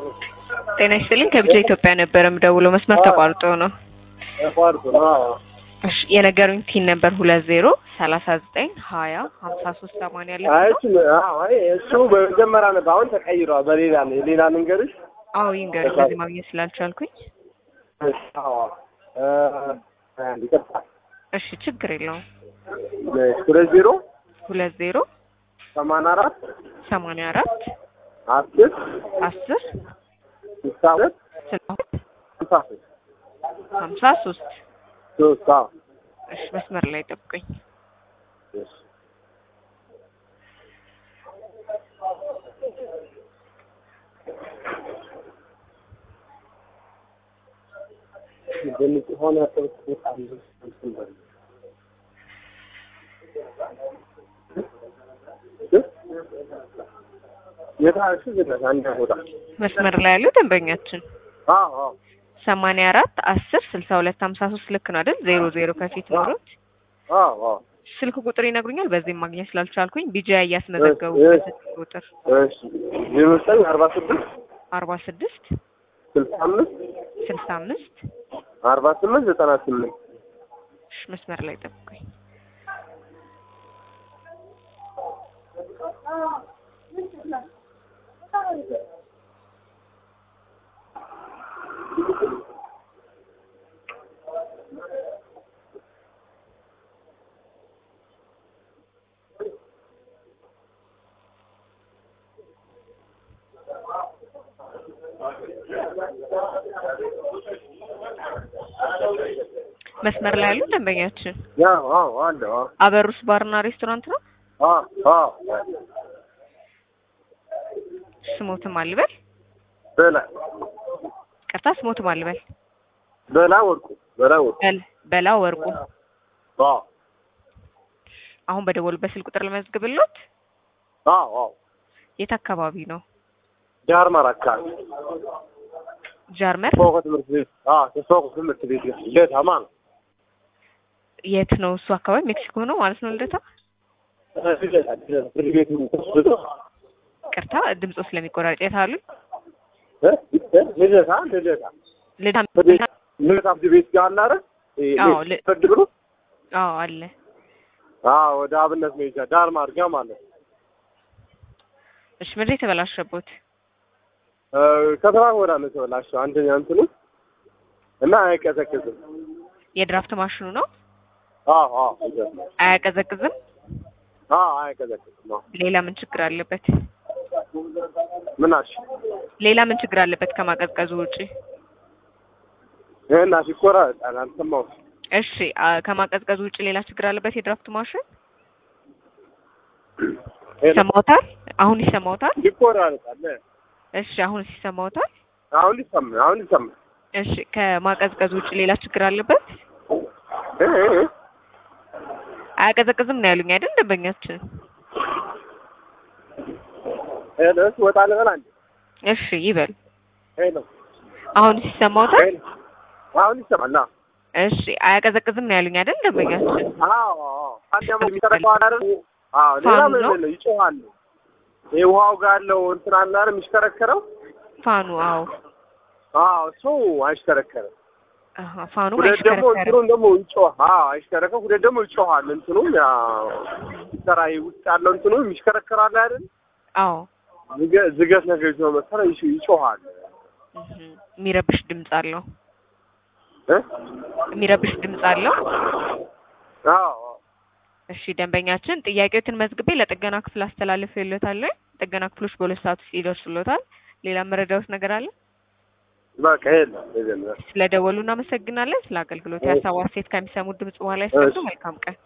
ጤና ይስጥልኝ ከብቻ ኢትዮጵያ ነበረ የምደውለው መስመር ተቋርጦ ነው። ተቋርጦ ነው። አዎ። እሺ የነገሩኝ ቲን ነበር ሁለት ዜሮ ሰላሳ ዘጠኝ ሀያ ሀምሳ ሶስት ሰማንያ ያለ አይ እሱ አዎ፣ አይ እሱ በመጀመሪያ ነበር። አሁን ተቀይሯል። በሌላ ነው። ሌላ ልንገርሽ። አዎ ይንገሩኝ በዚህ ማግኘት ስላልቻልኩኝ። አዎ እ አንድ ይቅርታ። እሺ ችግር የለውም። ሁለት ዜሮ ሁለት ዜሮ ሰማንያ አራት ሰማንያ አራት አስር አስር ስልሳ ሁለት ስልሳ ሁለት ስልሳ ሶስት ሀምሳ ሶስት ሶስት አዎ እሺ መስመር ላይ ጠብቁኝ። እሺ ድምፅ ሆነ የታሽ ዝነት አንድ ቦታ መስመር ላይ ያለው ደንበኛችን አዎ አዎ ሰማንያ አራት አስር ስልሳ ሁለት ሀምሳ ሶስት ልክ ነው አይደል? ዜሮ ዜሮ ከፊት ኖሮት አዎ አዎ ስልክ ቁጥር ይነግሩኛል። በዚህም ማግኘት ስላልቻልኩኝ ቢጃ እያስመዘገቡ እሺ። ስልክ ቁጥር እሺ ዜሮ ዘጠኝ አርባ ስድስት አርባ ስድስት ስልሳ አምስት ስልሳ አምስት አርባ ስምንት ዘጠና ስምንት እሺ መስመር ላይ ጠብቁኝ። መስመር ላይ ያሉ ደንበኛችን ያው አዎ አለ አዎ አበሩስ ባርና ሬስቶራንት ነው። አዎ አዎ ስሞትም አልበል በላ ቅርታ ስሞትም አልበል በላ ወርቁ በላ ወርቁ በል በላ ወርቁ አዎ አሁን በደወሉበት ስልክ ቁጥር ለመዝግብሎት አዎ አዎ የት አካባቢ ነው? ጃርማር አካባቢ ጃርመር ፎቅ ትምህርት ቤት አዎ ፎቅ ትምህርት ቤት ልደታ ማለት የት ነው እሱ አካባቢ? ሜክሲኮ ነው ማለት ነው። ልደታ ልደታ ልደታ ፍርድ ቤቱ ተስብቶ ቅርታ ድምፆ ስለሚቆራረጥ የት አሉ? እ ልደታ ልደታ ልዳ ፍርድ ቤት ልደታ ፍርድ ቤት ጋር አለ አይደል? አዎ፣ ል- ፍርድ ብሎ አዎ አለ። አዎ ወደ አብነት መሄጃ ዳርማር ጋር ማለት ነው። እሺ ምንድን የተበላሸቦት? እ ከተማ ወዳ ነው የተበላሸው አንደኛ እንትኑ እና አይቀዘቅዝም። የድራፍት ማሽኑ ነው አዎ አዎ ይገርማል። አያቀዘቅዝም። አዎ አይቀዘቅዝም። አዎ ሌላ ምን ችግር አለበት? ምን አልሽ? ሌላ ምን ችግር አለበት ከማቀዝቀዙ ውጪ? ይሄን ይቆራረጣል። አልሰማሁም። እሺ አ፣ ከማቀዝቀዙ ውጪ ሌላ ችግር አለበት የድራፍት ማሽን? ይሄን ይሰማዎታል? አሁን ይሰማዎታል? ይቆራረጣል። እሺ አሁን ይሰማዎታል? አሁን ይሰማ አሁን ይሰማ እሺ ከማቀዝቀዙ ውጪ ሌላ ችግር አለበት? እ እ እ አያቀዘቅዝም ነው ያሉኝ አይደል ደንበኛችን? ሄሎ እሺ፣ ወጣ ልበል አንዴ። እሺ ይበል። ሄሎ አሁን ይሰማዎታል? ሄሎ አሁን ይሰማል። አዎ እሺ አያቀዘቅዝም ነው ያሉኝ አይደል ደንበኛችን? አዎ አዎ አንድ አመት የሚጠረቀው አይደል? አዎ ሌላ ፋኑ ምን ነው? ነው ይጮሃል። ይሄ ውሃው ጋር ያለው እንትን አለ አይደል የሚሽከረከረው? ፋኑ አዎ አዎ እሱ አይሽከረከርም። አሃ ፋኑ ሁለት ደግሞ አይሽከረከርም። እንትኑን ደግሞ ይጮህ አዎ አይሽከረከር። ሁለት ደግሞ ይጮሃል። እንትኑ ያ ሲሰራ ውስጥ ያለው እንትኑ የሚሽከረከር አለ አይደል? አዎ ዝገ- ዝገት ነገር ይዞ መሰለኝ ይሽ- ይጮሃል። እህ የሚረብሽ ድምፅ አለው። እ የሚረብሽ ድምፅ አለው። አዎ አዎ እሺ ደንበኛችን ጥያቄዎትን መዝግቤ ለጥገና ክፍል አስተላልፌልዎታለሁ። ጥገና ክፍሎች በሁለት ሰዓት ውስጥ ይደርሱልዎታል። ሌላ መረዳዎት ነገር አለ? በቃ የለም የለም። ስለደወሉ እናመሰግናለን። ስለ አገልግሎት የሀሳብ አስተያየት ከሚሰሙት ድምጽ በኋላ ያስቀምጡ። መልካም ቀን